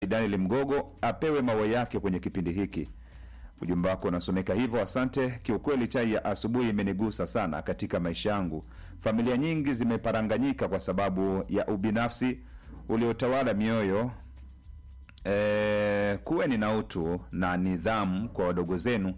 Daniel Mgogo apewe maua yake kwenye kipindi hiki. Ujumbe wako unasomeka hivyo, asante. Kiukweli chai ya asubuhi imenigusa sana katika maisha yangu. Familia nyingi zimeparanganyika kwa sababu ya ubinafsi uliotawala mioyo. E, kuweni na utu na nidhamu kwa wadogo zenu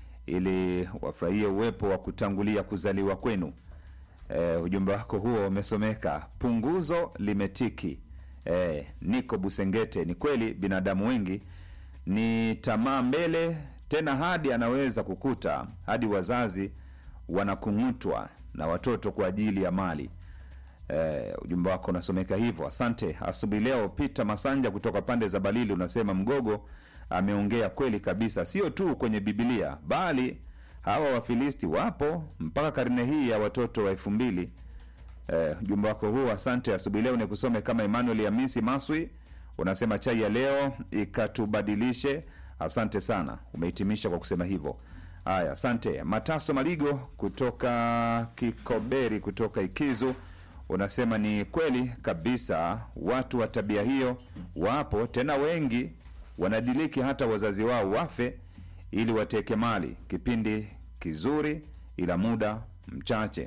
ili wafurahie uwepo wa kutangulia kuzaliwa kwenu. E, ujumbe wako huo umesomeka. Punguzo limetiki. E, niko Busengete. Ni kweli binadamu wengi ni tamaa mbele, tena hadi anaweza kukuta hadi wazazi wanakung'utwa na watoto kwa ajili ya mali. E, ujumbe wako unasomeka hivyo, asante. Asubuhi leo Peter Masanja kutoka pande za Balili unasema Mgogo ameongea kweli kabisa, sio tu kwenye Bibilia bali hawa Wafilisti wapo mpaka karne hii ya watoto wa elfu mbili. Eh, ujumbe wako huu asante. Asubuhi leo nikusome kama Emmanuel Hamisi Maswi unasema chai ya leo ikatubadilishe. Asante sana, umehitimisha kwa kusema hivyo. Haya, asante. Mataso Maligo kutoka Kikoberi kutoka Ikizu unasema ni kweli kabisa, watu wa tabia hiyo wapo tena wengi, wanadiliki hata wazazi wao wafe ili wateke mali. Kipindi kizuri ila muda mchache.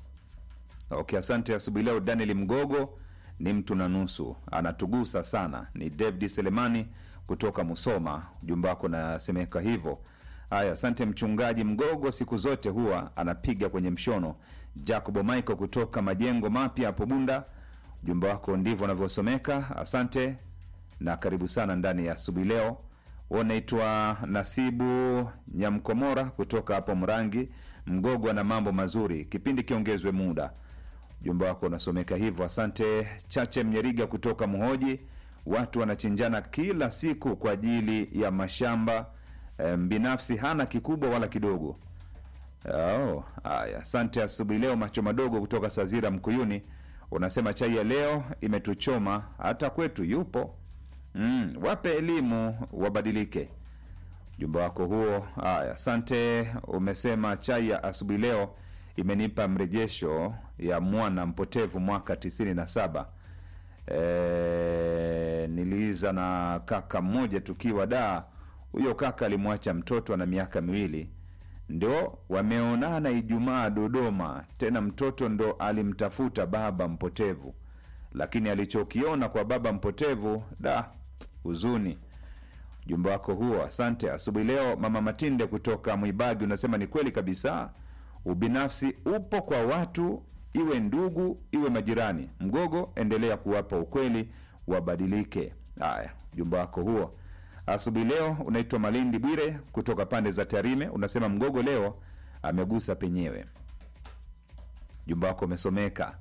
Okay, asante. Asubuhi leo Daniel Mgogo ni mtu na nusu, anatugusa sana. Ni David Selemani kutoka Musoma, ujumbe wako nasemeka hivyo. Haya, asante mchungaji Mgogo, siku zote huwa anapiga kwenye mshono. Jacobo Michael kutoka majengo mapya hapo Bunda, ujumbe wako ndivyo unavyosomeka. Asante na karibu sana ndani ya asubuhi leo. Unaitwa Nasibu Nyamkomora kutoka hapo Mrangi. Mgogo ana mambo mazuri, kipindi kiongezwe muda. Ujumbe wako unasomeka hivyo, asante. Chache Mnyeriga kutoka Mhoji, watu wanachinjana kila siku kwa ajili ya mashamba e, binafsi hana kikubwa wala kidogo. Oh, haya, asante. Asubuhi leo macho madogo kutoka Sazira Mkuyuni unasema chai ya leo imetuchoma, hata kwetu yupo. Mm, wape elimu wabadilike. Ujumbe wako huo. Haya, asante. Umesema chai ya asubuhi leo imenipa mrejesho ya mwana mpotevu mwaka tisini na saba. E, niliiza na kaka mmoja tukiwa daa. Huyo kaka alimwacha mtoto ana miaka miwili, ndio wameonana Ijumaa Dodoma. Tena mtoto ndo alimtafuta baba mpotevu, lakini alichokiona kwa baba mpotevu da huzuni. Ujumbe wako huo, asante. Asubuhi leo mama Matinde kutoka Mwibagi unasema ni kweli kabisa, ubinafsi upo kwa watu, iwe ndugu iwe majirani. Mgogo, endelea kuwapa ukweli wabadilike. Haya, ujumbe wako huo asubuhi leo. Unaitwa Malindi Bwire kutoka pande za Tarime unasema Mgogo leo amegusa penyewe. Ujumbe wako umesomeka.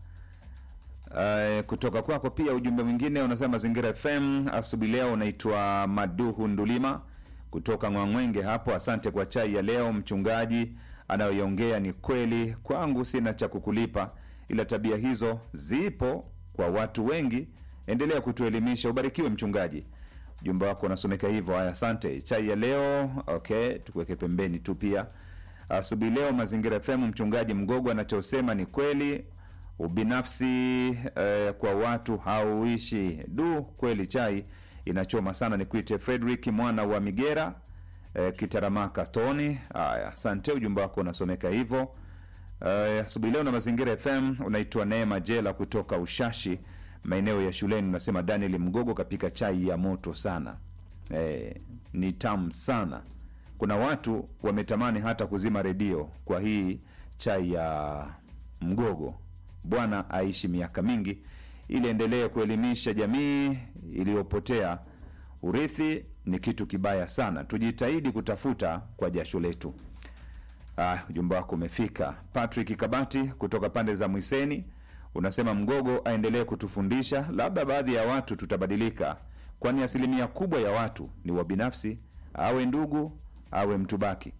Uh, kutoka kwako pia ujumbe mwingine unasema Mazingira FM asubuhi leo. Unaitwa Maduhu Ndulima kutoka Ngwangwenge hapo. Asante kwa chai ya leo. Mchungaji anayoiongea ni kweli, kwangu sina cha kukulipa, ila tabia hizo zipo kwa watu wengi. Endelea kutuelimisha. Ubarikiwe mchungaji. Ujumbe wako unasomeka hivyo. Haya, asante. Chai ya leo okay, tukuweke pembeni tu. Pia asubuhi leo Mazingira FM, mchungaji Mgogo anachosema ni kweli ubinafsi eh, kwa watu hauishi. Du, kweli chai inachoma sana. Ni kuite Frederick mwana wa Migera eh, Kitaramaka Stoni. Haya, asante, ujumbe wako unasomeka hivyo. Eh, asubuhi leo na Mazingira FM unaitwa Neema Jela kutoka Ushashi maeneo ya shuleni, unasema Daniel Mgogo kapika chai ya moto sana. Eh, ni tamu sana. Kuna watu wametamani hata kuzima redio kwa hii chai ya Mgogo. Bwana aishi miaka mingi ili endelee kuelimisha jamii iliyopotea. Urithi ni kitu kibaya sana, tujitahidi kutafuta kwa jasho letu. Ah, ujumbe wako umefika. Patrick Kabati kutoka pande za Mwiseni unasema Mgogo aendelee kutufundisha, labda baadhi ya watu tutabadilika, kwani asilimia kubwa ya watu ni wabinafsi, awe ndugu awe mtu baki.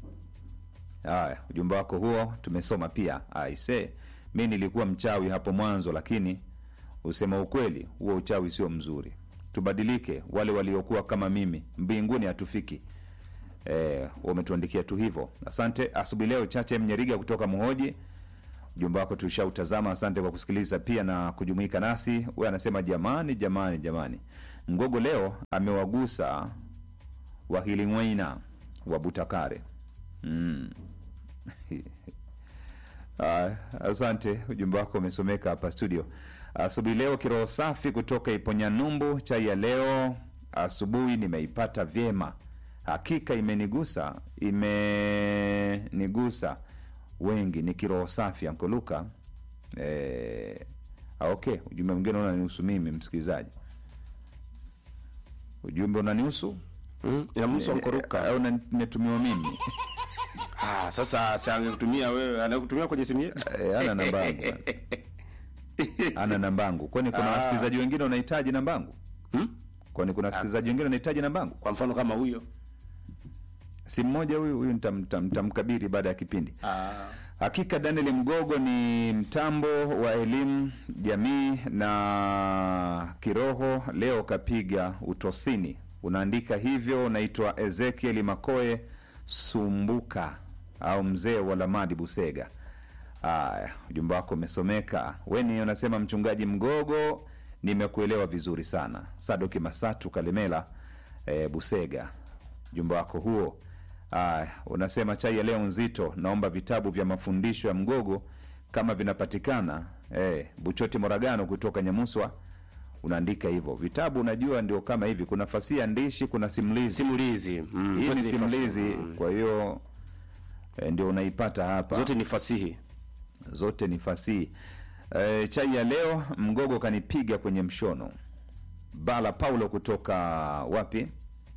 Haya, ujumbe wako huo tumesoma pia. Aise, mi nilikuwa mchawi hapo mwanzo, lakini usema ukweli, huo uchawi sio mzuri. Tubadilike, wale waliokuwa kama mimi mbinguni hatufiki. E, wametuandikia tu hivyo. Asante. Asubuhi leo Chache Mnyeriga kutoka Muhoji, ujumbe wako tushautazama. Asante kwa kusikiliza pia na kujumuika nasi. Huyo anasema jamani, jamani, jamani, Mgogo leo amewagusa Wahiling'waina wa Butakare. Mm. Ah, asante, ujumbe wako umesomeka hapa studio. Asubuhi leo kiroho safi kutoka Iponyanyumbu. Chai ya leo asubuhi nimeipata vyema, hakika imenigusa, imenigusa wengi. Ni kiroho safi ankoluka. Eh, ah, okay, ujumbe mwingine unanihusu mimi msikilizaji, ujumbe unanihusu Mm, inamhusu Ankoruka. au nimetumiwa mimi? Ah, sasa si angekutumia wewe, anakutumia kwenye simu yetu. Eh, ana nambangu bwana. ana nambangu kwani kuna Ah. wasikilizaji wengine wanahitaji nambangu Hmm? kwani kuna wasikilizaji wengine wanahitaji nambangu Kwa mfano kama huyo. si mmoja huyu huyu nitam- nitam- nitamkabiri baada ya kipindi Ah. hakika daniel mgogo ni mtambo wa elimu jamii na kiroho leo kapiga utosini unaandika hivyo unaitwa ezekieli makoe sumbuka au mzee wa lamadi busega aya ujumbe wako umesomeka weni unasema mchungaji mgogo nimekuelewa vizuri sana sadoki masatu kalemela e, busega ujumbe wako huo aya unasema chai ya leo nzito naomba vitabu vya mafundisho ya mgogo kama vinapatikana e, buchoti moragano kutoka nyamuswa unaandika hivyo vitabu unajua ndio kama hivi kuna fasia ndishi kuna simulizi Simulizi. Mm, hii zote ni fasihi. simulizi Mm. kwa hiyo e, ndio unaipata hapa Zote ni fasihi. zote ni fasihi e, chai ya leo mgogo kanipiga kwenye mshono bala paulo kutoka wapi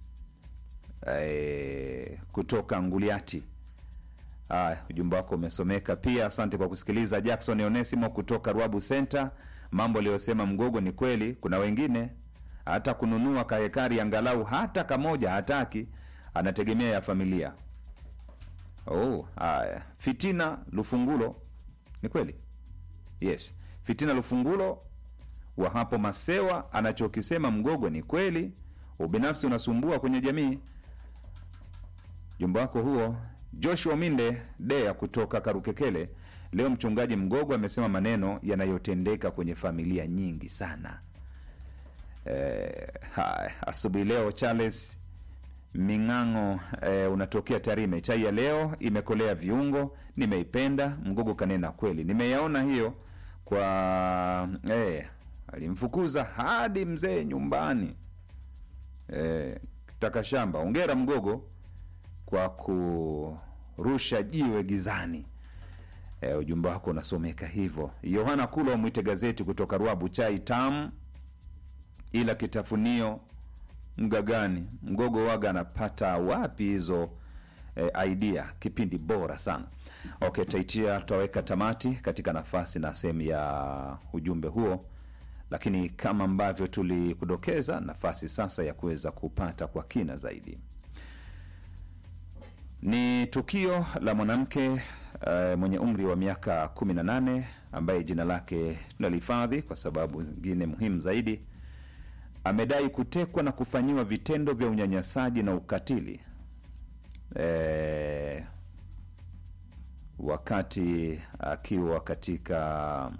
e, kutoka nguliati Aya, ujumbe wako umesomeka pia asante kwa kusikiliza jackson onesimo kutoka ruabu center mambo aliyosema mgogo ni kweli kuna wengine hata kununua kahekari angalau hata kamoja hataki anategemea ya familia oh, haya fitina lufungulo ni kweli yes fitina lufungulo wa hapo masewa anachokisema mgogo ni kweli ubinafsi unasumbua kwenye jamii jumba wako huo joshua minde dea kutoka karukekele leo mchungaji mgogo amesema maneno yanayotendeka kwenye familia nyingi sana eh, haya asubuhi leo charles ming'ang'o eh, unatokea tarime chai ya leo imekolea viungo nimeipenda mgogo kanena kweli nimeyaona hiyo kwa eh, alimfukuza hadi mzee nyumbani eh, taka shamba ongera mgogo kwa kurusha jiwe gizani e, ujumbe wako unasomeka hivyo yohana kulo mwite gazeti kutoka ruabu chai tam ila kitafunio mgagani mgogo waga anapata wapi hizo e, idea kipindi bora sana okay taitia tutaweka tamati katika nafasi na sehemu ya ujumbe huo lakini kama ambavyo tulikudokeza nafasi sasa ya kuweza kupata kwa kina zaidi ni tukio la mwanamke uh, mwenye umri wa miaka 18 ambaye jina lake tunalihifadhi kwa sababu zingine muhimu zaidi amedai kutekwa na kufanyiwa vitendo vya unyanyasaji na ukatili e, wakati akiwa katika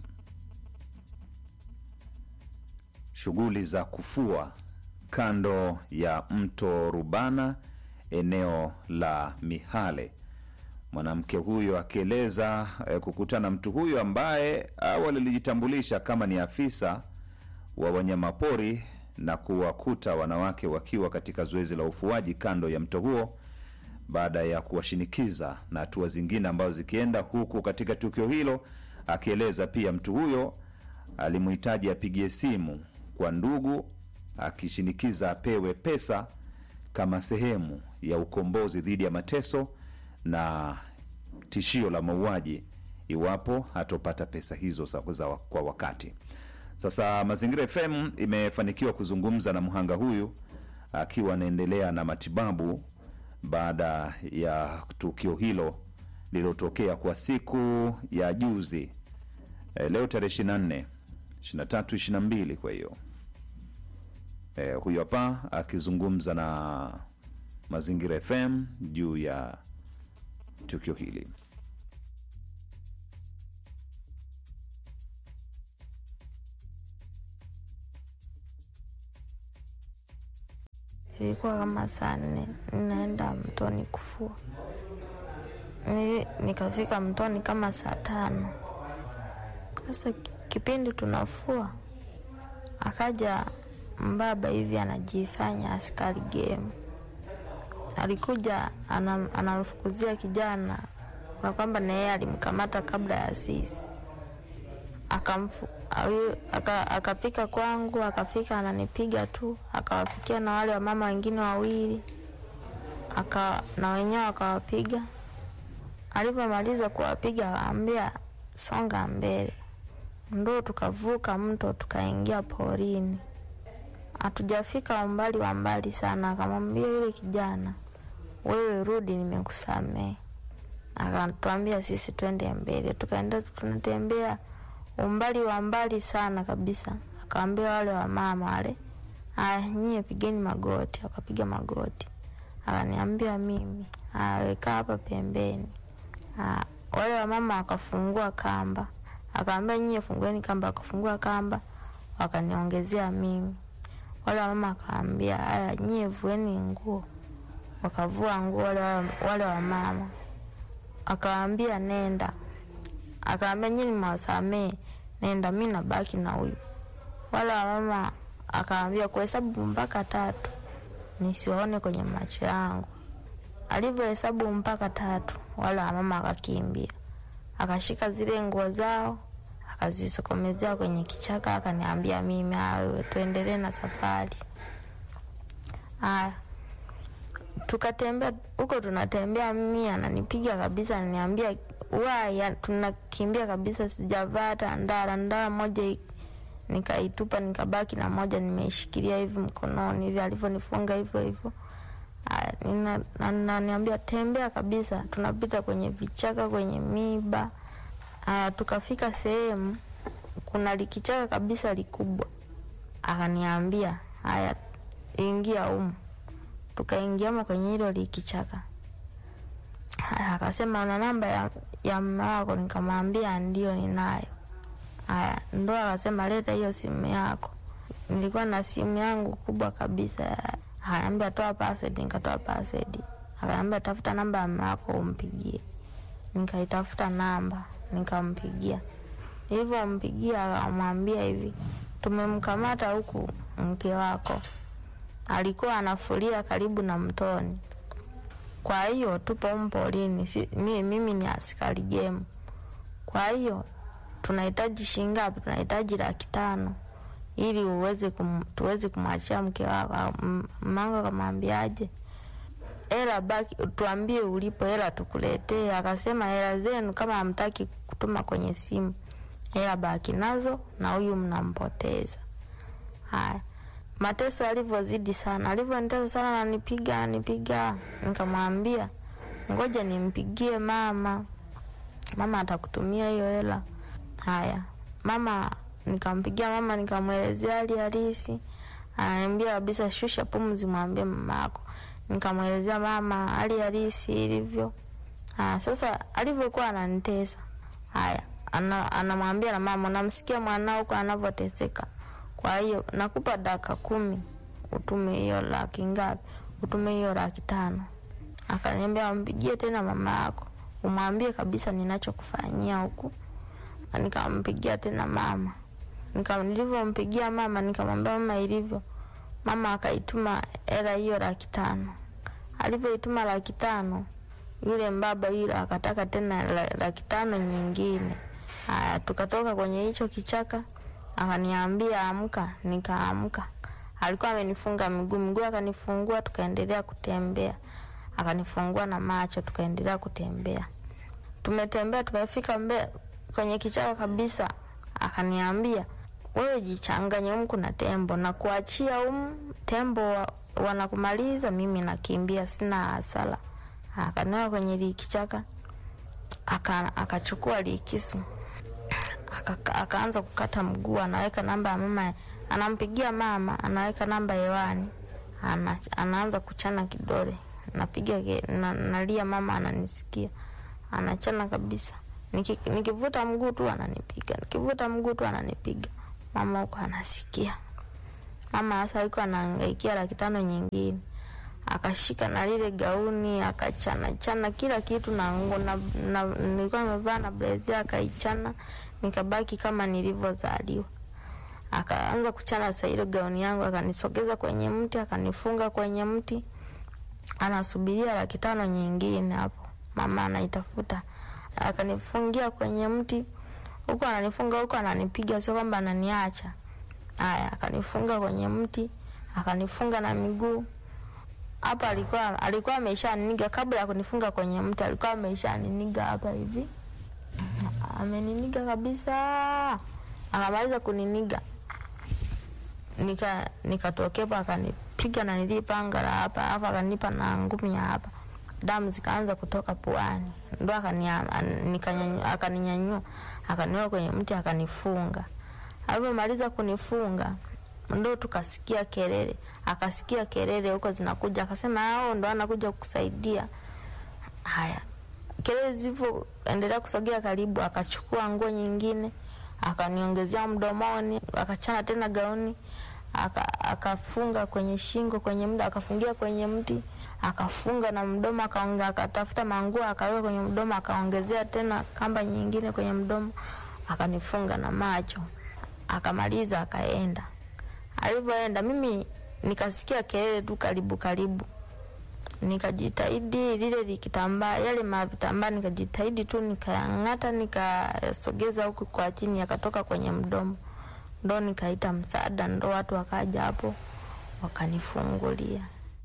shughuli za kufua kando ya mto Rubana eneo la Mihale. Mwanamke huyo akieleza eh, kukutana mtu huyo ambaye awali alijitambulisha kama ni afisa wa wanyamapori na kuwakuta wanawake wakiwa katika zoezi la ufuaji kando ya mto huo baada ya kuwashinikiza na hatua zingine ambazo zikienda huku katika tukio hilo akieleza pia mtu huyo alimhitaji apigie simu kwa ndugu akishinikiza apewe pesa kama sehemu ya ukombozi dhidi ya mateso na tishio la mauaji iwapo hatopata pesa hizo za, za, kwa wakati sasa mazingira fm imefanikiwa kuzungumza na mhanga huyu akiwa anaendelea na matibabu baada ya tukio hilo lililotokea kwa siku ya juzi e, leo tarehe 24 23 22 kwa hiyo e, huyu hapa akizungumza na mazingira fm juu ya tukio hili ilikuwa kama saa nne, ninaenda mtoni kufua. Nili, nikafika mtoni kama saa tano. Sasa kipindi tunafua, akaja mbaba hivi anajifanya askari game, alikuja anam, anamfukuzia kijana na kwamba na yeye alimkamata kabla ya sisi akamfu ayu- aka- akafika kwangu, akafika ananipiga tu, akawafikia na wale wamama wengine wawili aka na wenyewe akawapiga. Alivyomaliza kuwapiga, akaambia songa mbele, ndo tukavuka mto tukaingia porini. Hatujafika umbali wa mbali sana, akamwambia yule kijana, wewe rudi, nimekusamehe. Akatuambia sisi twende mbele, tukaenda tunatembea umbali wa mbali sana kabisa. Akaambia wale wamama wale, aya, nyie pigeni magoti. Wakapiga magoti. Akaniambia mimi, aya, weka hapa pembeni. Aya, wale wamama wakafungua kamba, akaambia nyie fungueni kamba. Akafungua kamba, wakaniongezea mimi. Wale wamama akaambia, aya, nyie vueni nguo. Wakavua nguo wale, wale wamama, akawaambia nenda akaambia nyinyi mwasamee, nenda, mi nabaki na huyu. Wale wamama akaambia kuhesabu mpaka tatu nisiwaone kwenye macho yangu. Alivyohesabu mpaka tatu, wale wamama akakimbia, akashika zile nguo zao akazisokomezea kwenye kichaka, akaniambia mimi, "Ah, wewe tuendelee na safari. Aya, tukatembea huko, tunatembea, mimi ananipiga kabisa, ananiambia waya, tunakimbia kabisa, sijavaa hata ndara. Ndara moja i- nikaitupa, nikabaki na moja nimeishikilia hivi mkononi hivi, alivyonifunga hivyo hivyo. Aya, nina- na- naniambia tembea kabisa, tunapita kwenye vichaka, kwenye miba. Aya, tukafika sehemu kuna likichaka kabisa likubwa, akaniambia haya, ingia humu. Tukaingiamo kwenye hilo likichaka. Haya, akasema una namba ya, ya mme wako? Nikamwambia ndio ninayo. Haya, ndo akasema leta hiyo simu yako. Nilikuwa na simu yangu kubwa kabisa. Akaniambia toa password, nikatoa password. Akaniambia tafuta namba ya mme wako umpigie. Nikaitafuta namba, nikampigia. Nilivyompigia akamwambia hivi, tumemkamata huku mke wako, alikuwa anafulia karibu na mtoni kwa hiyo tupo humu porini, si, mimi, mimi ni askari jemu. Kwa hiyo tunahitaji shilingi ngapi? Tunahitaji laki tano ili uweze kum, tuweze kumwachia mke wako. Au, m- Mmangu akamwambiaje, hela baki, tuambie ulipo, hela tukuletee. Akasema hela zenu kama hamtaki kutuma kwenye simu, hela baki nazo na huyu mnampoteza. Haya, mateso alivyozidi sana, alivyonitesa sana, nanipiga nanipiga. Nikamwambia ngoja nimpigie mama, mama atakutumia hiyo hela. Haya, mama, nikampigia mama, nikamwelezea hali halisi. Ananiambia kabisa, shusha pumzi, mwambie mama yako. Nikamwelezea mama hali halisi ilivyo. Haya, sasa alivyokuwa ananitesa, haya ana- anamwambia na mama, namsikia mwanao huko anavyoteseka kwa hiyo nakupa dakika kumi utume hiyo laki ngapi? Utume hiyo laki tano. Akaniambia mpigie tena mama yako umwambie kabisa ninachokufanyia huku. Nikampigia tena mama, nika nilivyompigia mama nikamwambia mama ilivyo. Mama akaituma hela hiyo laki tano. Alivyoituma laki tano, yule mbaba yule akataka tena la- laki tano nyingine. Haya, tukatoka kwenye hicho kichaka akaniambia amka, nikaamka. Alikuwa amenifunga miguu, miguu akanifungua, tukaendelea kutembea, akanifungua na macho, tukaendelea kutembea. Tumetembea, tumefika mbe kwenye kichaka kabisa, akaniambia wewe jichanganye, humu kuna tembo na kuachia humu, tembo wa- wanakumaliza, mimi nakimbia, sina hasara. Akaniwa kwenye likichaka, aka- akachukua likisu aka- akaanza kukata mguu, anaweka namba ya mama, anampigia mama, anaweka namba hewani, ana, anaanza kuchana kidole, napiga ke- na, nalia, mama ananisikia, anachana kabisa. Niki, nikivuta mguu tu ananipiga, nikivuta mguu tu ananipiga. Mama huko anasikia, mama sasa yuko anaangaikia laki tano nyingine. akashika na lile gauni akachana chana kila kitu na nguo na, na, nilikuwa nimevaa na blazia akaichana nikabaki kama nilivyozaliwa akaanza kuchana sa hilo gauni yangu akanisogeza kwenye mti akanifunga kwenye mti anasubiria laki tano nyingine hapo mama anaitafuta akanifungia kwenye mti huku ananifunga huku ananipiga sio kwamba ananiacha haya akanifunga kwenye mti akanifunga na miguu hapa alikuwa alikuwa ameshaniniga kabla ya kunifunga kwenye mti alikuwa ameshaniniga hapa hivi ameniniga kabisa akamaliza kuniniga nika nikatokepa akanipiga na nilipanga la hapa alafu akanipa na ngumi ya hapa damu zikaanza kutoka puani ndo akania- an- nikanyanyu- akaninyanyua akaniweka kwenye mti akanifunga alivyomaliza kunifunga ndo tukasikia kelele akasikia kelele huko zinakuja akasema ao ndo anakuja kukusaidia haya kelele zilivyoendelea kusogea karibu akachukua nguo nyingine akaniongezea mdomoni akachana tena gauni aka- akafunga kwenye shingo kwenye mda akafungia kwenye mti akafunga na mdomo akaonge- akatafuta manguo akaweka kwenye mdomo akaongezea tena kamba nyingine kwenye mdomo akanifunga na macho akamaliza akaenda alivyoenda mimi nikasikia kelele tu karibu karibu nikajitahidi lile likitambaa yale mavitambaa nikajitahidi tu nikayang'ata nikasogeza huku kwa chini yakatoka kwenye mdomo ndo nikaita msaada ndo watu wakaja hapo wakanifungulia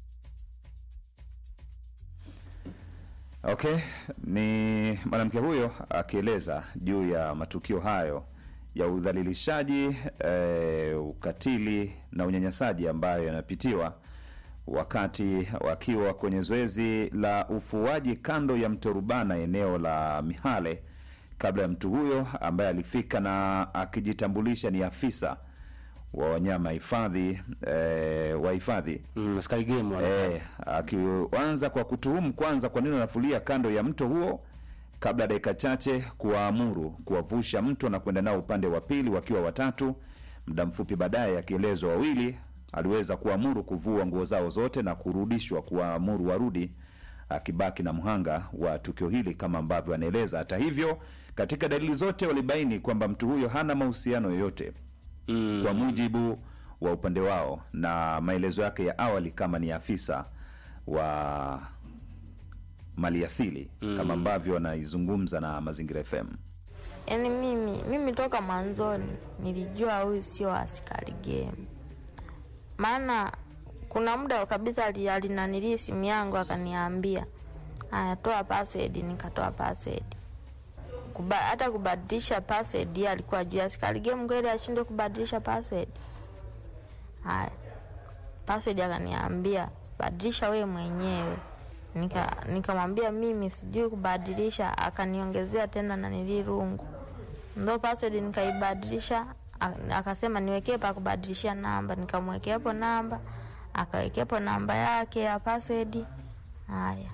Okay, ni mwanamke huyo akieleza juu ya matukio hayo ya udhalilishaji eh, ukatili na unyanyasaji ambayo yanapitiwa wakati wakiwa kwenye zoezi la ufuaji kando ya mto Rubana eneo la Mihale, kabla ya mtu huyo ambaye alifika na akijitambulisha ni afisa wa wanyama hifadhi eh, wa hifadhi Mm, askari game wale. Eh, akianza kwa kutuhumu kwanza kwa nini anafulia kando ya mto huo kabla ya dakika chache kuwaamuru kuwavusha mto na kwenda nao upande wa pili wakiwa watatu. Muda mfupi baadaye, akielezwa wawili aliweza kuamuru kuvua nguo zao zote na kurudishwa, kuwaamuru warudi, akibaki na mhanga wa tukio hili kama ambavyo anaeleza. Hata hivyo, katika dalili zote walibaini kwamba mtu huyo hana mahusiano yoyote Mm. kwa mujibu wa upande wao na maelezo yake ya awali kama ni afisa wa maliasili mm. kama ambavyo anaizungumza na Mazingira FM. yaani mimi mimi toka mwanzoni nilijua huyu sio askari game maana kuna muda kabisa ali- alinanilii simu yangu akaniambia haya toa password nikatoa password Kuba, hata kubadilisha password yeye alikuwa juu askari game kweli ashindwe kubadilisha password haya password akaniambia badilisha wewe mwenyewe nika nikamwambia mimi sijui kubadilisha akaniongezea tena na nilirungu ndo password nikaibadilisha a- akasema niwekee pa kubadilishia namba nikamwekea hapo namba akawekea hapo namba yake ya password haya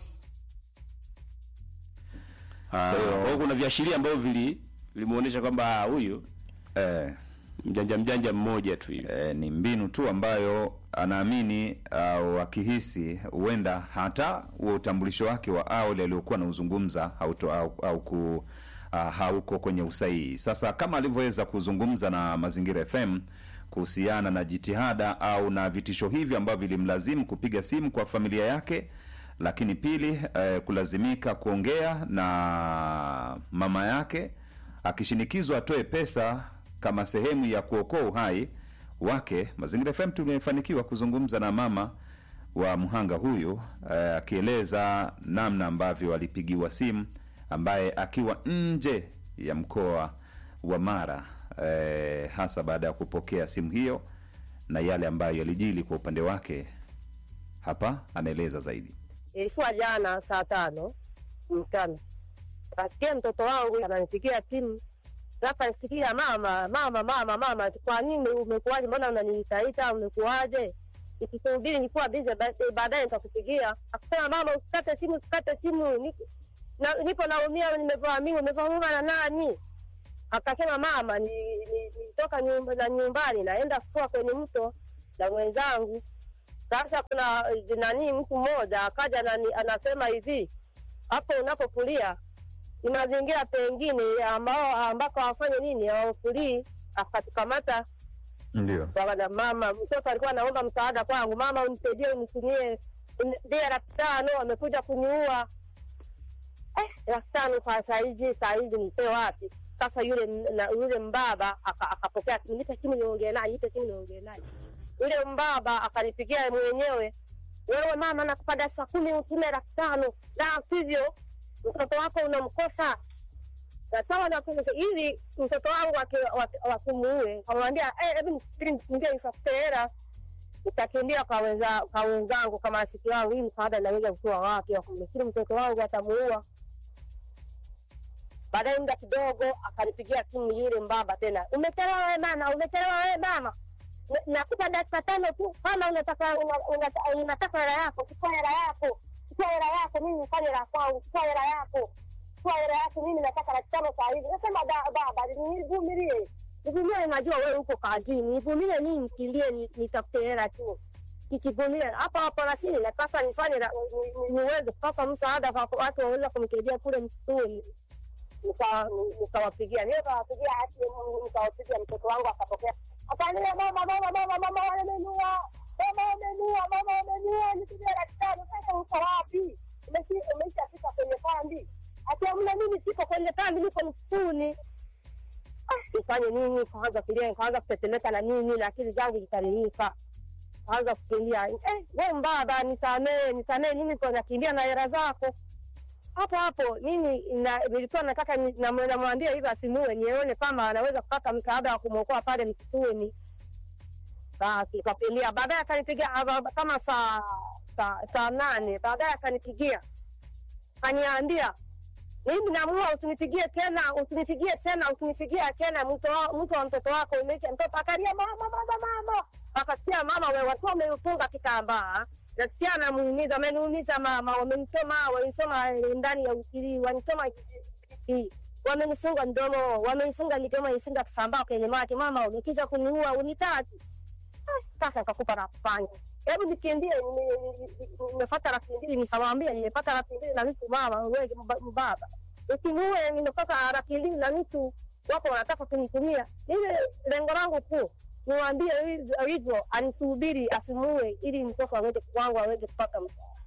Ah, Kwa hiyo kuna viashiria ambavyo vili vilimuonesha kwamba ah, huyu Eh, mjanja mjanja mmoja tu hivi. eh, ni mbinu tu ambayo anaamini au akihisi huenda hata huo utambulisho wake wa awali aliokuwa anauzungumza hauto- au, au ku, uh, hauko kwenye usahihi. Sasa kama alivyoweza kuzungumza na Mazingira FM kuhusiana na jitihada au na vitisho hivyo ambavyo vilimlazimu kupiga simu kwa familia yake, lakini pili eh, kulazimika kuongea na mama yake akishinikizwa atoe pesa kama sehemu ya kuokoa uhai wake. Mazingira FM tumefanikiwa kuzungumza na mama wa mhanga huyu eh, akieleza namna ambavyo alipigiwa simu, ambaye akiwa nje ya mkoa wa Mara eh, hasa baada ya kupokea simu hiyo na yale ambayo yalijili kwa upande wake. Hapa anaeleza zaidi. ilikuwa jana saa tano mchana, kasikia mtoto wangu ananipigia simu, sasa nisikia mama, mama, mama, mama, kwa nini umekuwaje? Mbona unaniitaita? Umekuwaje? Ikisubiri nilikuwa bize, baadaye nitakupigia. Akasema mama, usikate simu, usikate simu, Niko- na- nipo naumia, nimevamiwa. Umevamiwa na nani? Akasema mama, ni- ni- nitoka nyumba na nyumbani naenda kutoa kwenye mto na mwenzangu Sasa kuna eh, nani, mtu mmoja akaja nani, anasema hivi, hapo unapokulia ni mazingira pengine ambao ambako hawafanye nini, hawapulii. Akatukamata Ndio. Bwana mama, mtoto alikuwa anaomba msaada kwangu, mama unisaidie, unitumie ndia laki tano, amekuja kuniua. Eh, laki tano kwa saizi, saizi nipe wapi? Sasa yule m- na, yule mbaba aka- akapokea, nipe simu niongee naye, nipe simu niongee naye. Yule mbaba akanipigia mwenyewe, wewe mama, nakupa saa kumi utume laki tano, la sivyo mtoto wako unamkosa natawa nakuza ili mtoto wangu wakumuue, kamwambia hebu nikimbia nitafute hela, nitakimbia kwa wenza kwa wenzangu kama asiki wangu, hii msaada naweza kutoa wapi? Lakini mtoto wangu atamuua. Baadaye muda kidogo akanipigia simu yule mbaba tena, umechelewa wewe mama, umechelewa wewe mama, Na- nakupa dakika tano tu, kama unataka una- unata- unataka hela yako, chukua hela yako, chukua hela yako, mimi nifanye la kwangu, chukua hela yako chukua hela yako, mimi nataka laki tano saa hivi. Nasema "Da- baba, nivumilie, nivumilie, najua wewe uko kazini, nivumilie, mimi nikilie, ni- nitafute hela tu nikivumilia hapa hapo, lakini napasa nifanye la- ni- ni- niweze kupasa msaada kwa watu waweza kumsaidia kule msituni. Nika- nikawapigia nikawapigia hati nikawapigia mtoto wangu akapokea akaambia mama mama mama mama wamenua mama wamenua mama wamenua nipigia laki tano sasa uko wapi Umeshi- umeshafika kwenye kambi akiamna mimi siko kwenye kambi niko msituni Ah, nifanye nini kaanza kulia nikaanza kutetemeka na nini na akili zangu zikaririka kaanza kukimbia eh, we mbaba nisamee nisamee nini ko nakimbia na hela zako hapo hapo mimi na- nilikuwa nataka ni- na- namwambia hivi asimue nione kama anaweza kupata msaada wa kumwokoa pale msituni. Ka- Kikapilia baadaye akanipigia aba- kama saa saa saa nane baadaye akanipigia kaniambia mimi namua usinipigie tena usinipigie tena usinipigie tena mto wa- mto wa mtoto wako umeisha mtoto akalia mama mama mama akasikia mama we watu wameufunga kitambaa nasikia anamuumiza ameniumiza mama wamenitoma walisoma ndani ya ukili wanitoma hii wamenifunga mdomo wamenifunga midomo ifunga kitambaa kwenye mati mama umekija kuniua unitaki sasa nikakupa la kufanya hebu nikimbie nimefata laki mbili nikamwambia nimepata laki mbili na nusu mama wewe mba- baba ukimuue nimepata laki mbili na nusu wako wanataka kunitumia ile lengo langu kuu niwaambie hivyo- hivyo anisubiri asimuue ili mtoto aweze wangu aweze kupata msaada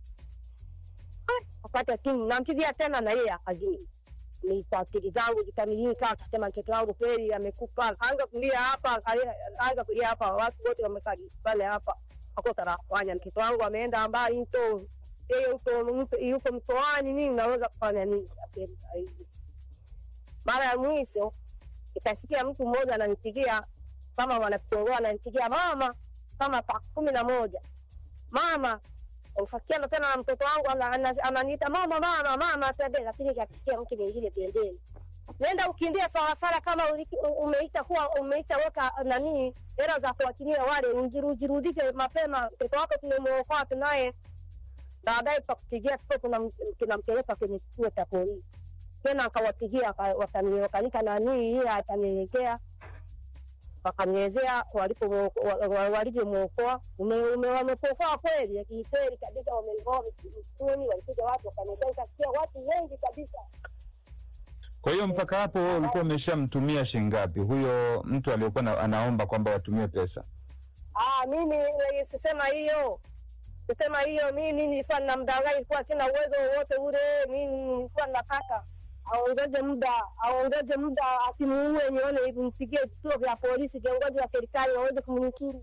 Ah, apate timu nampigia tena na yeye akajii ni kwa akili zangu zikamilika, akasema mtoto wangu kweli amekufa. Akaanza kulia hapa, akalia- akaanza kulia hapa, watu wote wamekaa pale hapa, hakuna la kufanya. Mtoto wangu ameenda mbali mto, yeye uko mto- yuko mtoani, mimi naweza kufanya nini? Apeli zaidi. Mara ya mwisho ikasikia mtu mmoja ananipigia kama wanakuongoa, ananipigia mama, kama saa kumi na moja mama ufakiana tena na mtoto wangu ana- ana- ananiita mama mama mama twende, lakini kakikia mtu mwingine pembeni, nenda ukimbia sawasawa kama uliki- u- umeita kuwa umeita weka nani hela za kuwakilia wale, ujirudike mapema, mtoto wako tumemwokoa tunaye, baadaye tutakupigia tuko tuna- tunampeleka kwenye kituo cha polisi tena, akawapigia aka- wakani- wakanika nani hiye atanielekea wakanielezea walipo- wa- wa- walivyomwokoa ume- ume- wamepokoa kweli kikweli kabisa, wamengoa msituni, walikuja watu wakanieleza, nikasikia watu wengi kabisa. Kwa hiyo mpaka hapo wewe ulikuwa umeshamtumia shilingi ngapi huyo mtu aliyekuwa na- anaomba kwamba watumie pesa? Ah, mimi eh, sisema hiyo sisema hiyo, mimi nilikuwa namdanganya, nilikuwa sina uwezo wowote ule. Mimi nilikuwa nataka aongeze muda, aongeze muda, asimuue nione hivi, mpigie vituo vya polisi, viongozi wa serikali waweze kumnukiri.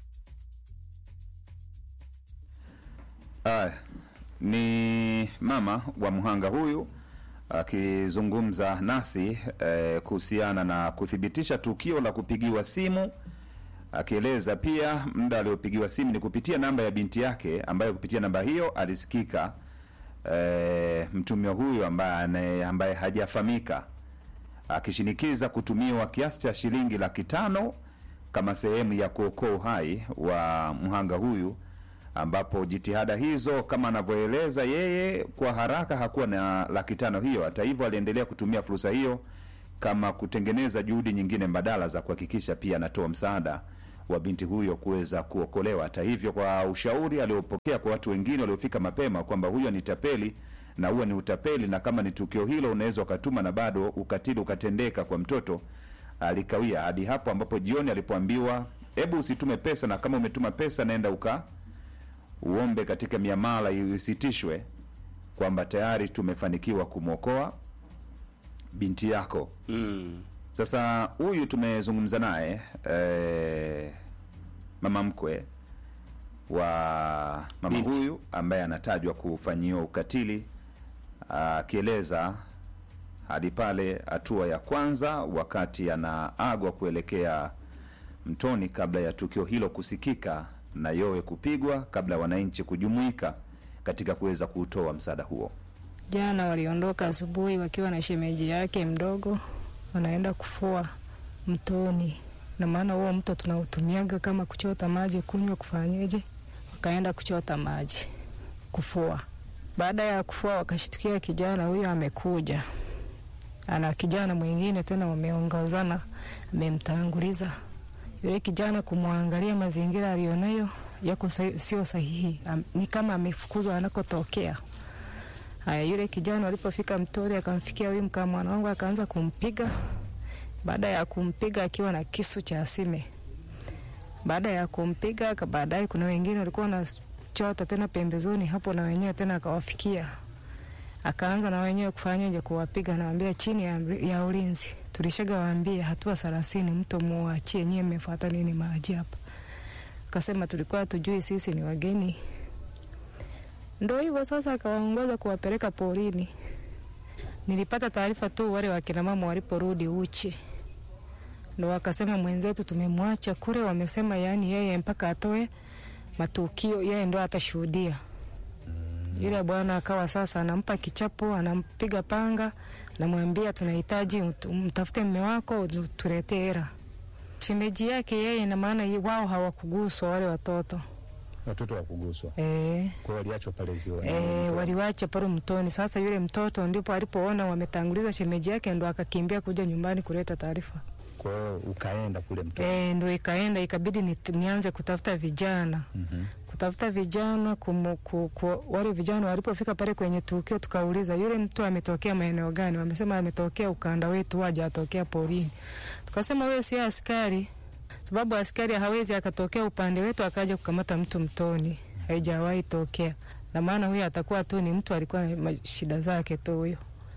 Aya, ni mama wa mhanga huyu akizungumza nasi eh, kuhusiana na kuthibitisha tukio la kupigiwa simu, akieleza pia muda aliopigiwa simu ni kupitia namba ya binti yake, ambayo kupitia namba hiyo alisikika eh, mtumio huyu ambaye, ane- ambaye hajafahamika akishinikiza kutumiwa kiasi cha shilingi laki tano kama sehemu ya kuokoa uhai wa mhanga huyu, ambapo jitihada hizo kama anavyoeleza yeye, kwa haraka hakuwa na laki tano hiyo. Hata hivyo, aliendelea kutumia fursa hiyo kama kutengeneza juhudi nyingine mbadala za kuhakikisha pia anatoa msaada wa binti huyo kuweza kuokolewa. Hata hivyo, kwa ushauri aliopokea kwa watu wengine waliofika mapema kwamba huyo ni tapeli na huo ni utapeli, na kama ni tukio hilo unaweza ukatuma na bado ukatili ukatendeka kwa mtoto, alikawia hadi hapo ambapo jioni alipoambiwa, hebu usitume pesa, na kama umetuma pesa naenda uka uombe katika miamala isitishwe, kwamba tayari tumefanikiwa kumwokoa binti yako. Mm. Sasa huyu tumezungumza naye eh, mama mkwe wa mama Binti. huyu ambaye anatajwa kufanyiwa ukatili, akieleza hadi pale hatua ya kwanza wakati anaagwa kuelekea mtoni, kabla ya tukio hilo kusikika na yowe kupigwa, kabla ya wananchi kujumuika katika kuweza kuutoa msaada huo. Jana waliondoka asubuhi wakiwa na shemeji yake mdogo, wanaenda kufua mtoni, na maana huo mto tunautumiaga kama kuchota maji, kunywa, kufanyeje. Wakaenda kuchota maji kufua. Baada ya kufua, wakashtukia kijana huyo amekuja, ana kijana mwingine tena, wameongozana, amemtanguliza yule kijana. Kumwangalia mazingira alionayo yako sa- sio sahihi, Am- ni kama amefukuzwa anakotokea. Haya, yule kijana walipofika mtoni, akamfikia huyu mkamwana wangu, akaanza kumpiga. Baada ya kumpiga akiwa na kisu cha asime, baada ya kumpiga aka- baadaye, kuna wengine walikuwa wanachota tena pembezoni hapo, na wenyewe tena akawafikia, akaanza na wenyewe kufanyaje, kuwapiga. Nawambia chini ya, amri- ya ulinzi, tulishaga waambia hatua thelathini, mto muachie, nyie mmefuata nini maji hapa? Akasema tulikuwa tujui, sisi ni wageni Ndo hivyo sasa, akawaongoza kuwapeleka porini. Nilipata taarifa tu wale wakina mama waliporudi uchi, ndo wakasema mwenzetu tumemwacha kule. Wamesema yaani yeye mpaka atoe matukio, yeye ndo atashuhudia. Yule bwana akawa sasa anampa kichapo, anampiga panga, anamwambia tunahitaji ut- mtafute mme wako tuletee hera. Shemeji yake yeye, na maana ye- wao hawakuguswa wale watoto watoto wa kuguswa eh. kwa waliachwa pale ziwa E, waliwacha pale mtoni. Sasa yule mtoto ndipo alipoona wametanguliza shemeji yake, ndo akakimbia kuja nyumbani kuleta taarifa. kwa hiyo ukaenda kule mto E, ndo ikaenda ikabidi ni, nianze kutafuta vijana Mhm. kutafuta vijana kumu, ku, ku, wale vijana walipofika pale kwenye tukio, tukauliza yule mtu ametokea maeneo gani? Wamesema ametokea ukanda wetu, waja atokea porini. Tukasema wewe sio askari, sababu askari hawezi akatokea upande wetu akaja kukamata mtu mtoni, haijawahi tokea. Na maana huyo atakuwa tu ni mtu alikuwa na ma- shida zake tu huyo.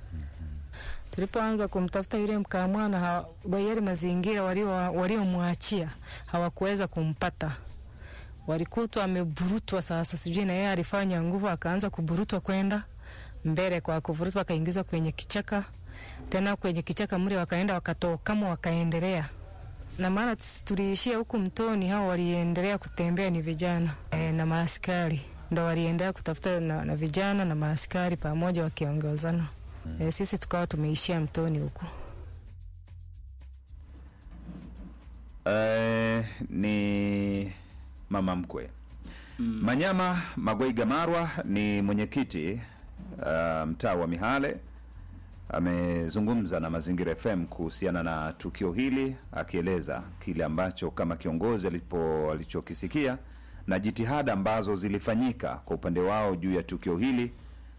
Tulipoanza kumtafuta yule mkamwana, hawa- yale mazingira walio- waliomwachia hawakuweza kumpata walikutwa ameburutwa. Sasa sijui na yeye alifanya nguvu, akaanza kuburutwa kwenda mbele. Kwa kuvurutwa, akaingizwa kwenye kichaka, tena kwenye kichaka mle wakaenda wakatokamo, wakaendelea na maana tis- tuliishia huku mtoni. Hao waliendelea kutembea ni vijana e, na maaskari ndo waliendelea kutafuta na, na vijana na maaskari pamoja wakiongozana. E, sisi tukawa tumeishia mtoni huku. Eh, ni mama mkwe Manyama Magweiga Marwa ni mwenyekiti uh, mtaa wa Mihale amezungumza na Mazingira FM kuhusiana na tukio hili, akieleza kile ambacho kama kiongozi alipo alichokisikia na jitihada ambazo zilifanyika kwa upande wao juu ya tukio hili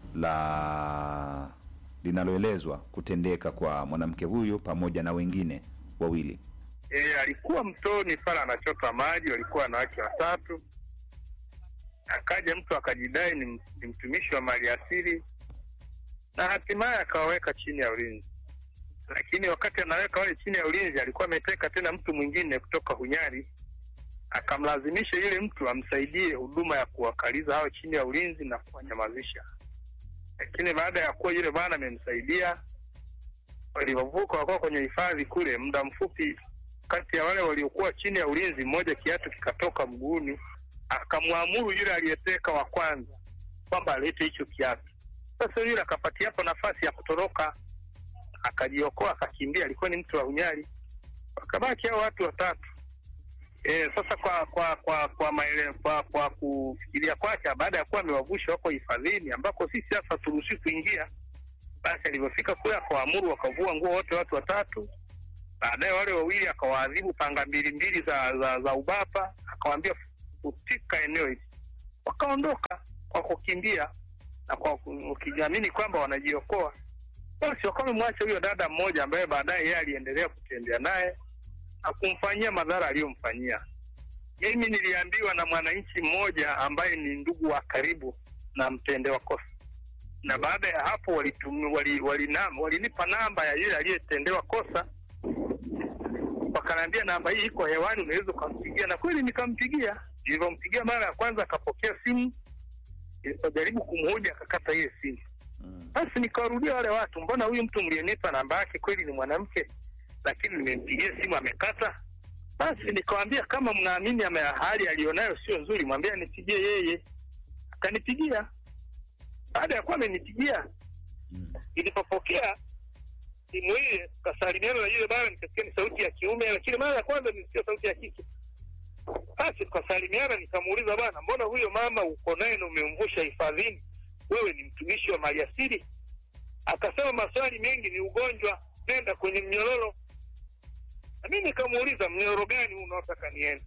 la linaloelezwa kutendeka kwa mwanamke huyu pamoja na wengine wawili. E, alikuwa mtoni pale anachota maji, walikuwa wanawake watatu. Akaja mtu akajidai ni, m- ni mtumishi wa mali asili na hatimaye akawaweka chini ya ulinzi, lakini wakati anaweka wale chini ya ulinzi alikuwa ameteka tena mtu mwingine kutoka Hunyari, akamlazimisha yule mtu amsaidie huduma ya kuwakaliza hao chini ya ulinzi na kuwanyamazisha. Lakini baada ya kuwa yule bwana amemsaidia, walivyovuka wakawa kwenye hifadhi kule, muda mfupi kati ya wale waliokuwa chini ya ulinzi, mmoja kiatu kikatoka mguuni, akamwamuru yule aliyeteka wa kwanza kwamba alete hicho kiatu. Sasa yule akapatia hapo nafasi ya kutoroka, akajiokoa, akakimbia. Alikuwa ni mtu wa Unyali, wakabaki hao watu watatu. E, sasa kwa kwa kwa kwa, maele, kwa, kwa kufikiria kwake, baada ya kuwa amewavusha wako hifadhini ambako sisi sasa turuhusi kuingia, basi alivyofika kule akawaamuru wakavua nguo wote watu watatu Baadaye wale wawili akawaadhibu panga mbili mbili za, za, za ubapa, akawaambia kutika eneo hili, wakaondoka kwa kukimbia na kwa ku- ukiamini kwamba wanajiokoa. Basi wakawa wamemwacha huyo dada mmoja ambaye baadaye yeye aliendelea kutembea naye na kumfanyia madhara aliyomfanyia. Mimi niliambiwa na mwananchi mmoja ambaye ni ndugu wa karibu na mtendewa kosa, na baada ya hapo walitum- wali- walinam- walinipa namba ya yule aliyetendewa kosa, wakaniambia namba hii iko hewani, unaweza ukampigia, na kweli nikampigia. Nilivyompigia mara ya kwanza akapokea simu, nilipojaribu kumhoja akakata ile simu. Basi nikawarudia wale watu, mbona huyu mtu mlienipa namba yake kweli ni mwanamke, lakini nimempigia simu amekata. Basi nikawambia kama mnaamini ama hali aliyonayo sio nzuri, mwambie anipigie yeye. Akanipigia. Baada ya kuwa amenipigia, nilipopokea simu ile, tukasalimiana na yule bwana, nikasikia ni sauti ya kiume, lakini mara ya kwanza nilisikia sauti ya kike. Basi tukasalimiana, nikamuuliza bwana, mbona huyo mama uko naye na umemvusha hifadhini, wewe ni mtumishi wa maliasili? Akasema maswali mengi, ni ugonjwa, nenda kwenye mnyororo. Na mimi nikamuuliza mnyororo gani huu unaotaka niende?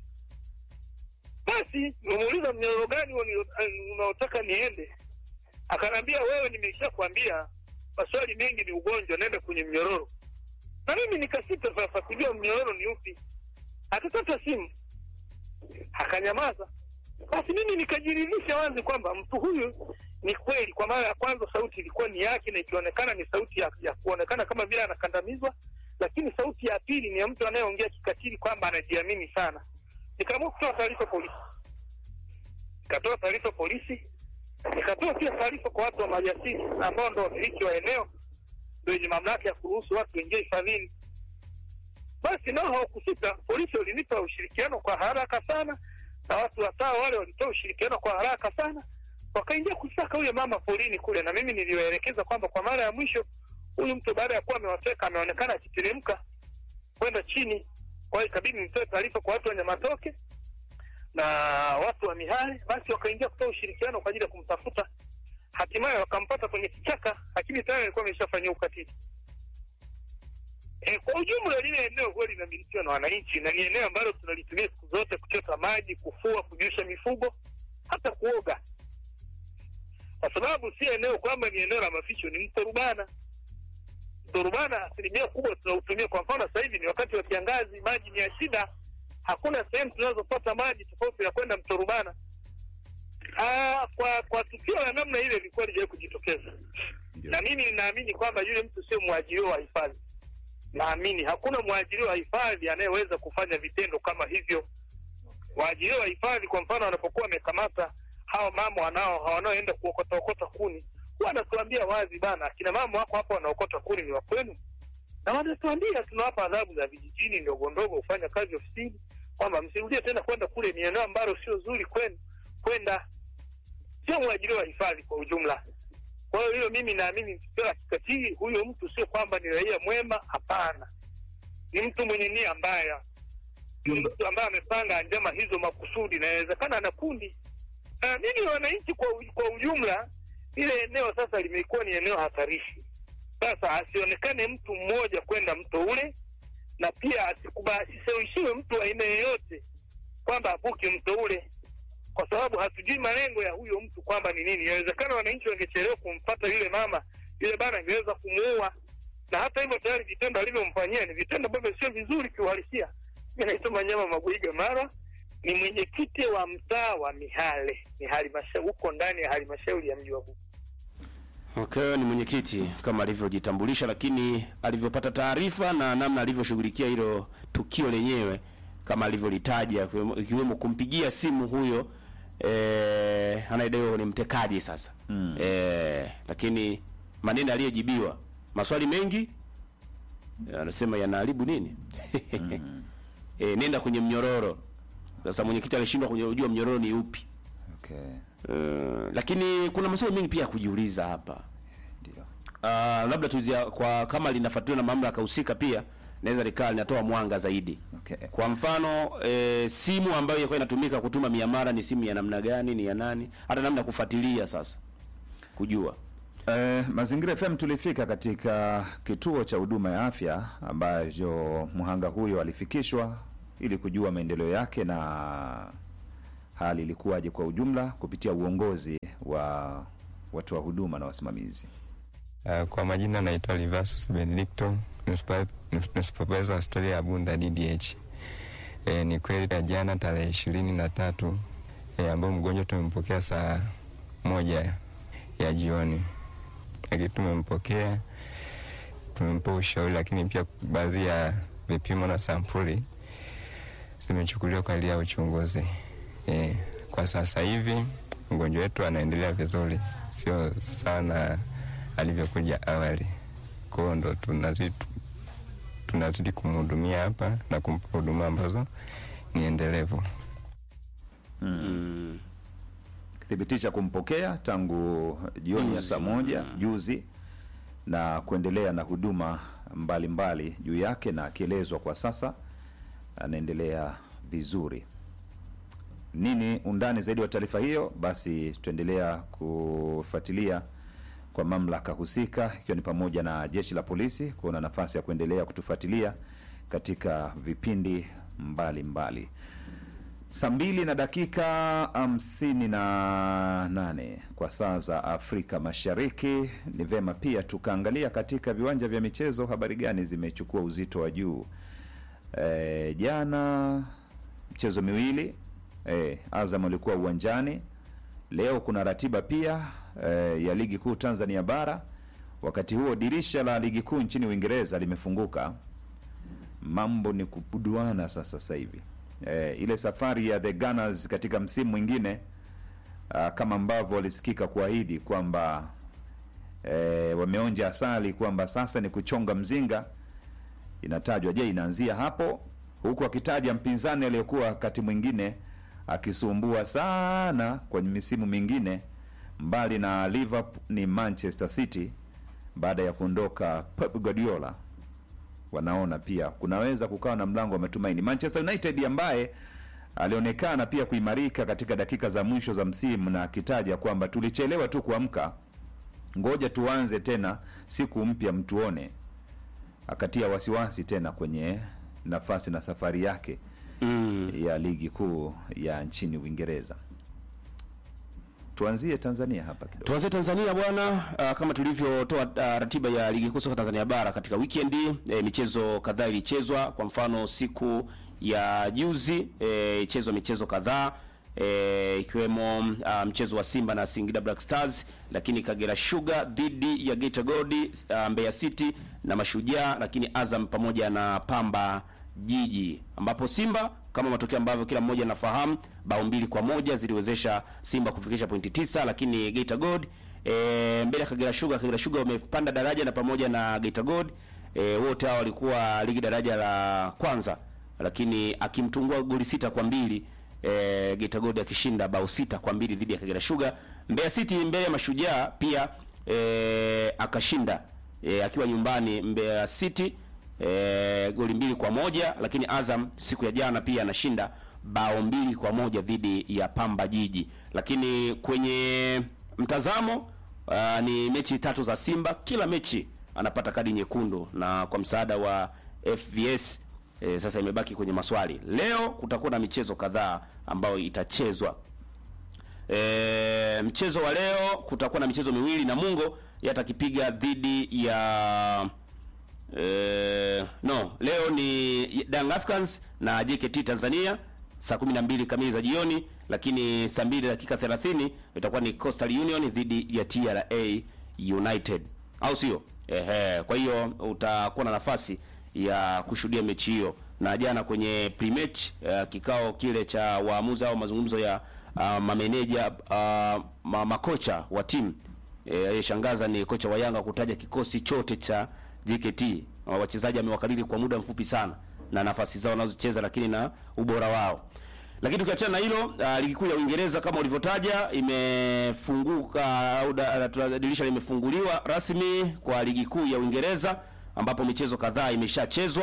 Basi nimemuuliza mnyororo gani huo ni- unaotaka niende? Akaniambia wewe, nimesha kwambia maswali mengi ni ugonjwa, nenda kwenye mnyororo. Na mimi nikasita sasa kujua mnyororo ni upi. Akakata simu, akanyamaza. Basi mimi nikajiridhisha wazi kwamba mtu huyu ni kweli. Kwa mara ya kwanza sauti ilikuwa ni yake na ikionekana ni sauti ya, ya kuonekana kama vile anakandamizwa, lakini sauti ya pili ni ya mtu anayeongea kikatili kwamba anajiamini sana. Nikaamua kutoa taarifa polisi, nikatoa taarifa polisi, nikatoa pia taarifa kwa watu wa maliasili ambao ndo wamiliki wa eneo, ndo wenye mamlaka ya kuruhusu watu waingie hifadhini. Basi nao hawakusita, polisi walinipa ushirikiano kwa haraka sana, na watu wataa wale walitoa ushirikiano kwa haraka sana, wakaingia kusaka huyo mama polini kule, na mimi niliwaelekeza kwamba kwa mara ya mwisho huyu mtu baada ya kuwa amewateka ameonekana akiteremka kwenda chini. Kwa hiyo ikabidi nitoe taarifa kwa watu wa Nyamatoke na watu wa Mihale, basi wakaingia kutoa ushirikiano kwa ajili ya kumtafuta. Hatimaye wakampata kwenye kichaka, lakini tayari alikuwa ameshafanyia ukatili. E, kwa ujumla lile eneo huwa linamilikiwa na wananchi na ni eneo ambalo tunalitumia siku zote kuchota maji, kufua, kunyosha mifugo, hata kuoga, kwa sababu si eneo kwamba ni eneo la maficho, ni mto Rubana. Mto Rubana asilimia kubwa tunautumia. Kwa mfano sasa hivi ni wakati wa kiangazi, maji ni ya shida, hakuna sehemu tunazopata maji tofauti na kwenda mto Rubana. Ah, kwa kwa tukio la namna ile ilikuwa lijawahi kujitokeza, na mimi ninaamini kwamba yule mtu sio mwajiriwa wa hifadhi naamini hakuna mwajiriwa wa hifadhi anayeweza kufanya vitendo kama hivyo. Waajiriwa wa hifadhi, kwa mfano, wanapokuwa wamekamata hawa mama wanao wanaoenda kuokota okota kuni, huwa wanatuambia wazi bana, akina mama wako hapa wanaokota kuni ni wa kwenu, na wanatuambia tunawapa adhabu za vijijini ndogo ndogo, kufanya kazi ofisini, kwamba msirudie tena kwenda kule, ni eneo ambalo sio zuri kwenu kwenda. Sio mwajiriwa wa hifadhi kwa ujumla. Kwa hiyo hilo mimi naamini ni tukio la kikatili. Huyo mtu sio kwamba ni raia mwema, hapana, ni mtu mwenye nia mbaya, ni mtu ambaye amepanga njama hizo makusudi, na inawezekana ana kundi. Naamini wananchi kwa, u- kwa ujumla, ile eneo sasa limekuwa ni eneo hatarishi. Sasa asionekane mtu mmoja kwenda mto ule, na pia asikuba- asishawishiwe mtu wa aina yeyote kwamba avuke mto ule kwa sababu hatujui malengo ya huyo mtu kwamba ni nini. Inawezekana wananchi wangechelewa kumpata yule mama, yule bana angeweza kumuua, na hata hivyo tayari vitendo alivyomfanyia ni vitendo ambavyo sio vizuri kiuhalisia. Mi naitwa Manyama Magwiga Mara, ni mwenyekiti wa mtaa wa Mihale, ni halmashauri huko ndani ya halmashauri ya mji wa Bukoba. Okay, ni mwenyekiti kama alivyojitambulisha, lakini alivyopata taarifa na namna alivyoshughulikia hilo tukio lenyewe kama alivyolitaja, ikiwemo- ikiwemo kumpigia simu huyo eh, anayedaiwa ni mtekaji sasa mm. eh, lakini maneno aliyojibiwa maswali mengi eh, anasema yanaharibu nini mm. eh, nenda kwenye mnyororo. Sasa mwenyekiti alishindwa kujua mnyororo ni upi. Okay. Uh, lakini kuna maswali mengi pia ya kujiuliza hapa. Ndio. Uh, labda tuzia kwa kama linafuatiliwa na mamlaka husika pia naweza likaa linatoa mwanga zaidi. Okay. Kwa mfano e, simu ambayo ilikuwa inatumika kutuma miamala ni simu ya namna gani, ni ya nani, hata namna ya kufuatilia sasa kujua. Eh, Mazingira FM tulifika katika kituo cha huduma ya afya ambacho mhanga huyo alifikishwa ili kujua maendeleo yake na hali ilikuwaje kwa ujumla kupitia uongozi wa watu wa huduma na wasimamizi. Uh, kwa majina naitwa Livas Benedicto, nuspa- nus- nusupervisor wa hospitali ya Bunda DDH. E, ni kweli ya jana tarehe ishirini na tatu e, ambao mgonjwa tumempokea saa moja ya jioni, lakini tumempokea tumempa ushauri, lakini pia baadhi ya vipimo na sampuli zimechukuliwa kwa ajili ya uchunguzi. E, kwa sasa hivi mgonjwa wetu anaendelea vizuri, sio sawa na alivyokuja awali. Kwa hiyo ndo tunazidi tunazidi kumhudumia hapa na kumpa huduma ambazo ni endelevu. Mm. Kithibitisha kumpokea tangu jioni ya Juzi. saa moja Mm. juzi na kuendelea na huduma mbalimbali juu yake, na akielezwa kwa sasa anaendelea vizuri. Nini undani zaidi wa taarifa hiyo? Basi tuendelea kufuatilia kwa mamlaka husika, ikiwa ni pamoja na jeshi la polisi kuona nafasi ya kuendelea kutufuatilia katika vipindi mbalimbali mbali. Saa mbili na dakika hamsini na nane kwa saa za Afrika Mashariki. Ni vema pia tukaangalia katika viwanja vya michezo, habari gani zimechukua uzito wa juu. E, jana michezo miwili e, Azam alikuwa uwanjani. Leo kuna ratiba pia e, ya ligi kuu Tanzania bara. Wakati huo dirisha la ligi kuu nchini Uingereza limefunguka. Mambo ni kubuduana sasa sasa hivi e, ile safari ya the Gunners katika msimu mwingine ah, kama ambavyo walisikika kuahidi kwamba e, wameonja asali kwamba sasa ni kuchonga mzinga inatajwa. Je, inaanzia hapo, huku akitaja mpinzani aliyokuwa wakati mwingine akisumbua sana kwenye misimu mingine, mbali na Liverpool ni Manchester City baada ya kuondoka Pep Guardiola. Wanaona pia kunaweza kukawa na mlango wa matumaini. Manchester United ambaye alionekana pia kuimarika katika dakika za mwisho za msimu, na akitaja kwamba tulichelewa tu kuamka, ngoja tuanze tena siku mpya mtuone akatia wasiwasi tena kwenye nafasi na safari yake Mm. ya ligi kuu ya nchini Uingereza. Tuanzie Tanzania hapa kidogo. Tuanze Tanzania bwana. Uh, kama tulivyotoa uh, ratiba ya ligi kuu soka Tanzania bara katika weekend eh, michezo kadhaa ilichezwa. Kwa mfano siku ya juzi eh, ichezwa michezo kadhaa eh, ikiwemo uh, mchezo wa Simba na Singida Black Stars, lakini Kagera Sugar dhidi ya Geita Gold, uh, Mbeya City na Mashujaa, lakini Azam pamoja na Pamba Jiji, ambapo Simba kama matokeo ambavyo kila mmoja anafahamu, bao mbili kwa moja ziliwezesha Simba kufikisha pointi tisa, lakini Geita Gold e, mbele ya Kagera Sugar. Kagera Sugar wamepanda daraja na pamoja na Geita Gold e, wote hao walikuwa ligi daraja la kwanza, lakini akimtungua goli sita kwa mbili e, Geita Gold akishinda bao sita kwa mbili dhidi ya Kagera Sugar. Mbeya City mbele ya Mashujaa pia e, akashinda e, akiwa nyumbani Mbeya City e, goli mbili kwa moja lakini Azam siku ya jana pia anashinda bao mbili kwa moja dhidi ya Pamba Jiji. Lakini kwenye mtazamo uh, ni mechi tatu za Simba, kila mechi anapata kadi nyekundu, na kwa msaada wa FVS e, sasa imebaki kwenye maswali. Leo kutakuwa na michezo kadhaa ambayo itachezwa. E, mchezo wa leo kutakuwa na michezo miwili Namungo yatakipiga dhidi ya Eh, no, leo ni Young Africans na JKT Tanzania saa 12 kamili za jioni, lakini saa 2 dakika 30 itakuwa ni Coastal Union dhidi ya TRA United, au sio? Ehe, kwa hiyo utakuwa na nafasi ya kushuhudia mechi hiyo. Na jana kwenye pre-match uh, kikao kile cha waamuzi au mazungumzo ya uh, mameneja uh, ma, makocha wa timu eh, aliyeshangaza ni kocha wa Yanga kutaja kikosi chote cha JKT. Uh, wachezaji amewakariri kwa muda mfupi sana na nafasi zao wanazocheza, lakini na ubora wao. Lakini tukiachana na hilo, uh, ligi kuu ya Uingereza kama ulivyotaja imefunguka au da- da- dirisha limefunguliwa rasmi kwa ligi kuu ya Uingereza ambapo michezo kadhaa imeshachezwa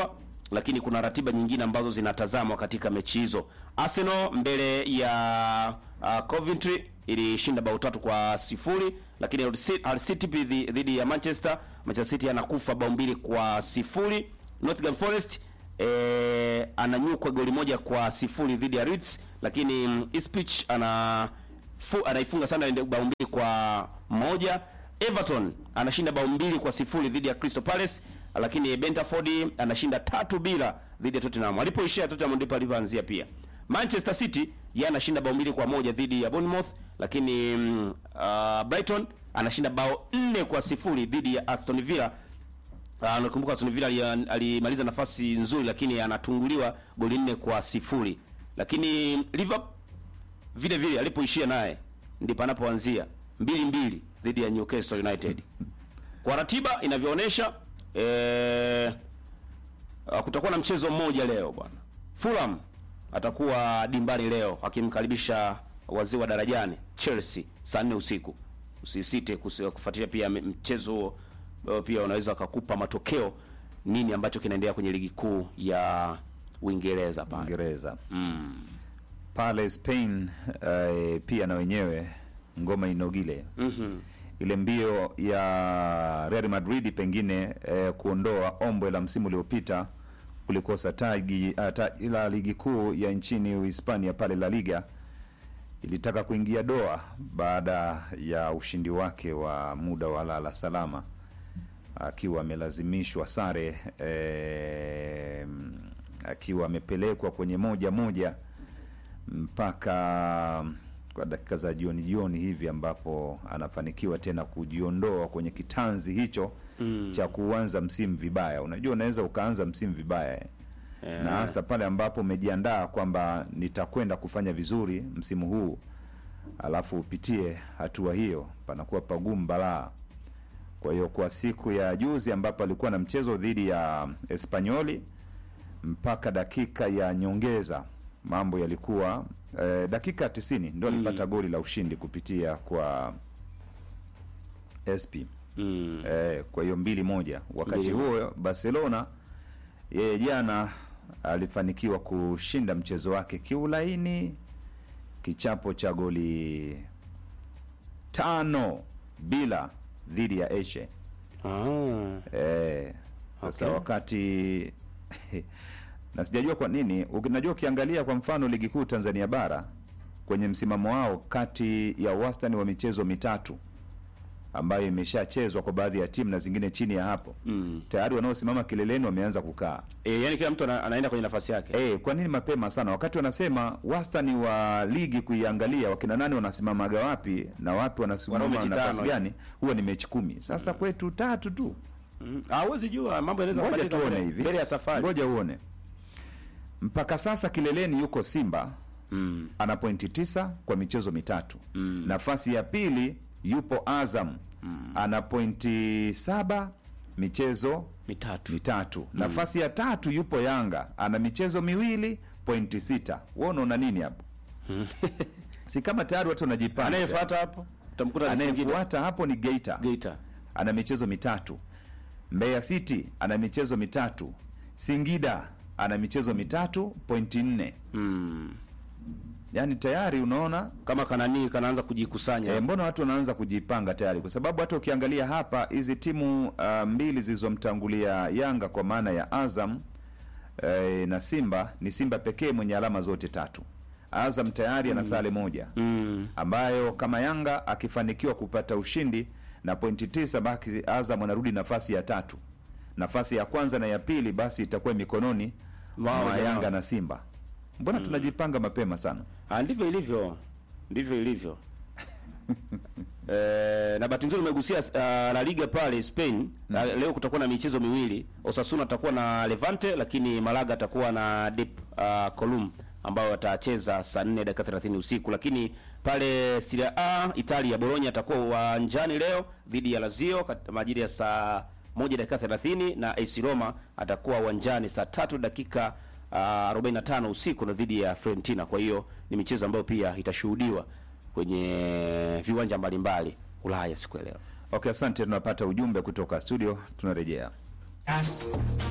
lakini kuna ratiba nyingine ambazo zinatazamwa katika mechi hizo. Arsenal mbele ya uh, Coventry ilishinda bao tatu kwa sifuri, lakini Hull City- Hull City dhidi dhidi ya Manchester, Manchester City anakufa bao mbili kwa sifuri. Nottingham Forest eh, ananyukwa goli moja kwa sifuri dhidi ya Leeds, lakini mm, Ipswich ana fu, anaifunga Sunderland bao mbili kwa moja. Everton anashinda bao mbili kwa sifuri dhidi ya Crystal Palace, lakini Brentford anashinda tatu bila dhidi ya Tottenham. Alipoishia Tottenham ndipo alipoanzia pia. Manchester City yeye anashinda bao mbili kwa moja dhidi ya Bournemouth, lakini mm, uh, Brighton anashinda bao nne kwa sifuri dhidi ya Aston Villa. Uh, nakumbuka Aston Villa ali- alimaliza nafasi nzuri, lakini anatunguliwa goli nne kwa sifuri. Lakini Liverpool vile vile alipoishia naye ndipo anapoanzia mbili mbili dhidi ya Newcastle United. Kwa ratiba inavyoonyesha eh, uh, kutakuwa na mchezo mmoja leo bwana. Fulham atakuwa dimbani leo akimkaribisha wazee wa darajani Chelsea saa nne usiku. Usisite kusi- kufuatilia pia m- mchezo huo. Uh, pia unaweza akakupa matokeo nini ambacho kinaendelea kwenye ligi kuu ya Uingereza pale. Uingereza Mm. pale Spain eh, pia na wenyewe ngoma inogile Mhm. ile mbio ya Real Madrid pengine eh, kuondoa ombwe la msimu uliopita kulikosa tagi uh, ta, ila ligi kuu ya nchini Uhispania pale La Liga ilitaka kuingia doa baada ya ushindi wake wa muda wa lala salama akiwa amelazimishwa sare eh, akiwa amepelekwa kwenye moja moja mpaka kwa dakika za jioni jioni hivi ambapo anafanikiwa tena kujiondoa kwenye kitanzi hicho Mm. cha kuanza msimu vibaya. Unajua, unaweza ukaanza msimu vibaya eh. Eh. na hasa pale ambapo umejiandaa kwamba nitakwenda kufanya vizuri msimu huu, alafu upitie hatua hiyo, panakuwa pagumu balaa. Kwa hiyo kwa siku ya juzi ambapo alikuwa na mchezo dhidi ya Espanyoli mpaka dakika ya nyongeza mambo yalikuwa eh, dakika ya tisini ndo alipata goli la ushindi kupitia kwa SP Mm. eh, kwa hiyo mbili moja. Wakati Mbili huo Barcelona yeye jana alifanikiwa kushinda mchezo wake kiulaini, kichapo cha goli tano bila dhidi ya Eshe. Ah. Eh, sasa Okay. wakati na sijajua kwa nini, unajua ukiangalia kwa mfano ligi kuu Tanzania bara kwenye msimamo wao kati ya wastani wa michezo mitatu ambayo imeshachezwa kwa baadhi ya timu na zingine chini ya hapo Mm. tayari wanaosimama kileleni wameanza kukaa. E, yani kila mtu ana, anaenda kwenye nafasi yake. Eh, kwa nini mapema sana? Wakati wanasema wastani wa ligi kuiangalia wakina nani wanasimamaga wapi na wapi wanasimama Wana mechi nafasi tano. gani, huwa ni mechi kumi. Sasa kwetu tatu tu. Mm. Ah, huwezi jua mambo yanaweza Ngoja kubadilika tuone mbele- hivi, mbele ya safari. ngoja uone. Mpaka sasa kileleni yuko Simba Mm. ana pointi tisa kwa michezo mitatu. Mm. Nafasi ya pili yupo Azam ana pointi saba michezo Mitatu. mitatu. Nafasi ya tatu yupo Yanga ana michezo miwili pointi sita. Wewe unaona nini hapo? si kama tayari watu wanajipanga. Anayefuata hapo utamkuta ni Singida. Anayefuata hapo ni Geita Geita. ana michezo mitatu. Mbeya City ana michezo mitatu. Singida ana michezo mitatu pointi nne. Mm. Yaani tayari unaona Kama kanani kanaanza kujikusanya. e, mbona watu wanaanza kujipanga tayari, kwa sababu hata ukiangalia hapa hizi timu uh, mbili zilizomtangulia Yanga kwa maana ya Azam e, na Simba, ni Simba pekee mwenye alama zote tatu. Azam tayari ana sare moja Mm. ambayo kama Yanga akifanikiwa kupata ushindi na pointi tisa, basi Azam anarudi nafasi ya tatu. Nafasi ya kwanza na ya pili basi itakuwa mikononi Wao mwa jamaa. Yanga na Simba. Mbona tunajipanga mapema sana? Ah, ndivyo ilivyo. Ndivyo ilivyo. Eh, na bahati nzuri umegusia uh, La Liga pale Spain. Na leo kutakuwa na michezo miwili. Osasuna atakuwa na Levante lakini Malaga atakuwa na Dep uh, Colum ambao watacheza saa 4 dakika 30 usiku, lakini pale Serie A Italia Bologna atakuwa uwanjani leo dhidi ya Lazio kat- majira ya saa moja dakika 30 na AC Roma atakuwa uwanjani saa tatu dakika uh, 45 usiku na dhidi ya Fiorentina. Kwa hiyo ni michezo ambayo pia itashuhudiwa kwenye viwanja mbalimbali Ulaya siku ya leo. Okay, asante. Tunapata ujumbe kutoka studio, tunarejea.